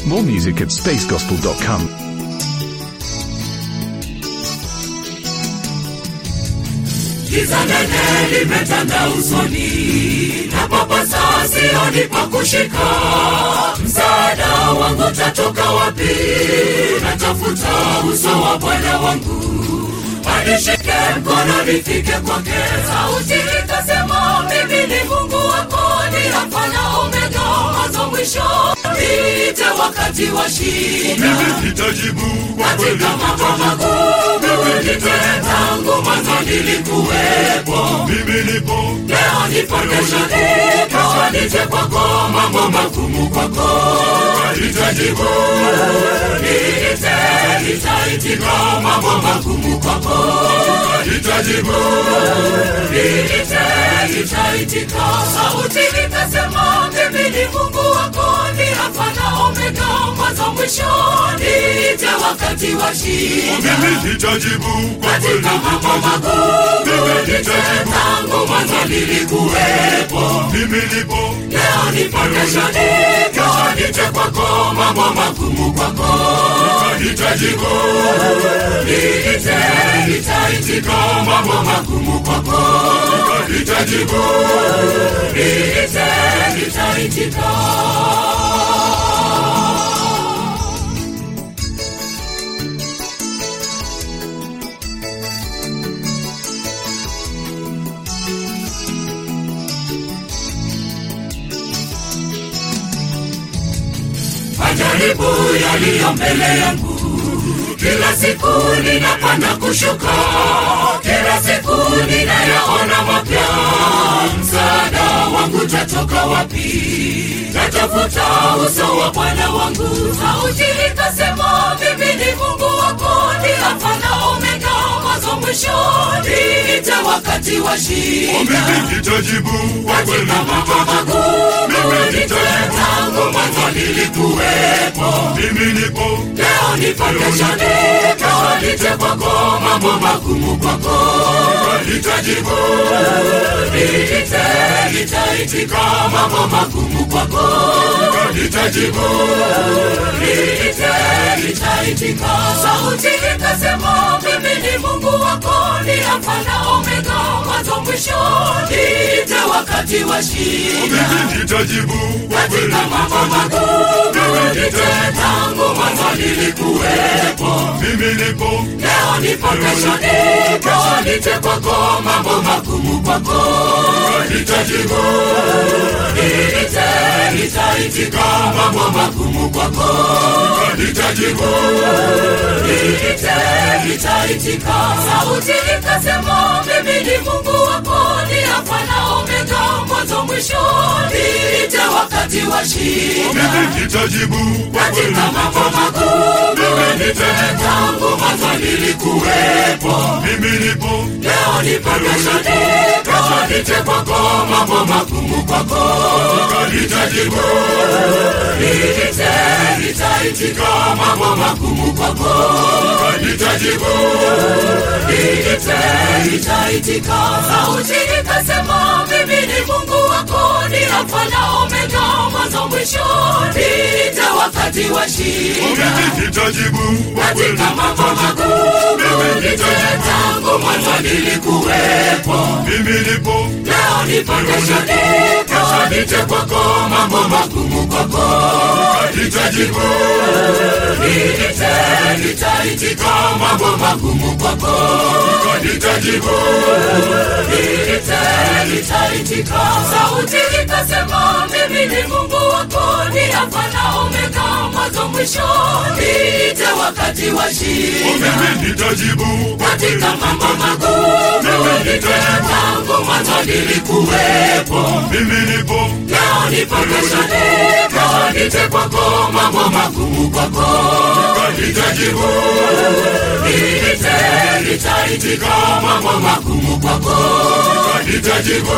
More music at spacegospel.com. Giza nene limetanda usoni, na papasa sioni pa kushika. Msaada wangu tatoka wapi? Natafuta uso wa Bwana wangu, anishike mkono nifike kwake. Sauti ikasema, mimi ni Mungu wako, ni Alfa na Omega, mwanzo mwisho. Niite wakati wa shida mimi nitajibu kwa kweli katika mambo magumu nite tangu mwanzo nilikuwepo mimi nipo leo nipo kesho nipo nije kwako mambo magumu kwako nitajibu niite nitaitika mambo magumu kwako nitajibu niite nitaitika sauti ikasema mimi ni mungu wako ni alfa na omega mwanzo mwisho niite wakati wa shida mimi nitajibu kwa kweli katika mambo magumu niite tangu mwanzo nilikuwepo mimi nipo leo nipo kesho nipo nije kwako mambo magumu kwako nitajibu niite nitaitika mambo magumu kwako nitajibu niite nitaitika majaribu yaliyo mbele yangu kila siku ninapanda kushuka kila siku ninayaona mapya msaada wangu tatoka wapi natafuta uso wa bwana wangu sauti ikasema mimi ni mungu wako ni alfa na omega mwanzo mwisho niite wakati wa shida mimi nitajibu kwa kweli katika mambo magumu niite tangu mwanzo nilikuwepo mimi nipo leo nipo kesho nipo nije kwako mambo magumu kwako nitajibu niite nitaitika mambo magumu kwako nitajibu niite nitaitika sauti ikasema mimi ni mungu wako ni alfa na omega mwanzo mwisho niite wakati wa shida mimi nitajibu kwa kweli katika mambo magumu niite tangu mwanzo nilikuwepo mimi nipo leo nipo kesho nipo nije kwako mambo magumu kwako nitajibu niite nitaitika mambo magumu kwako nitajibu niite nitaitika sauti ikasema mimi ni mungu wako ni alfa na omega mwanzo mwisho niite wakati wa shida mimi nitajibu kwa kweli katika mambo magumu niite tangu mwanzo nilikuwepo mimi nipo leo nipo kesho nipo nije kwako mambo magumu kwako nitajibu niite nitaitika mambo magumu kwako nitajibu niite nitaitika sauti ikasema mimi ni mungu wako ni alfa na omega mwanzo mwisho niite wakati wa shida mimi nitajibu kwa kweli katika mambo magumu niite tangu mwanzo nilikuwepo mimi nipo leo nipo kesho nipo nije kwako mambo magumu kwako nitajibu niite nitaitika mambo magumu kwako nitajibu niite nitaitika sauti ikasema mimi ni mungu wako ni alfa na omega mwanzo mwisho niite wakati wa shida mimi nitajibu kwa kweli katika mambo magumu niite tangu mwanzo nilikuwepo mimi nipo leo nipo kesho nipo nije kwako mambo magumu kwako nitajibu niite nitaitika mambo magumu kwako nitajibu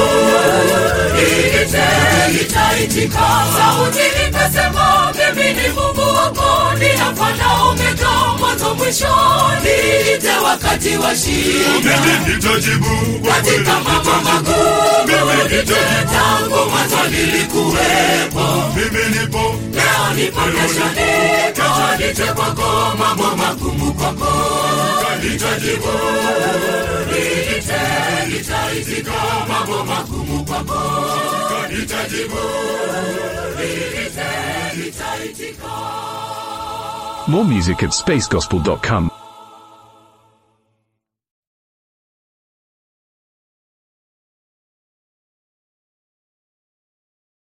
niite nitaitika sauti ikasema mimi ni mungu wako ni alfa na omega mwanzo mwisho niite wakati wa shida mimi nitajibu kwa kweli katika mambo magumu niite tangu mwanzo nilikuwepo mimi nipo leo nipo kesho nipo nije kwako mambo magumu kwako nitajibu niite nitaitika mambo magumu kwako nitajibu niite nitaitika More music at spacegospel.com.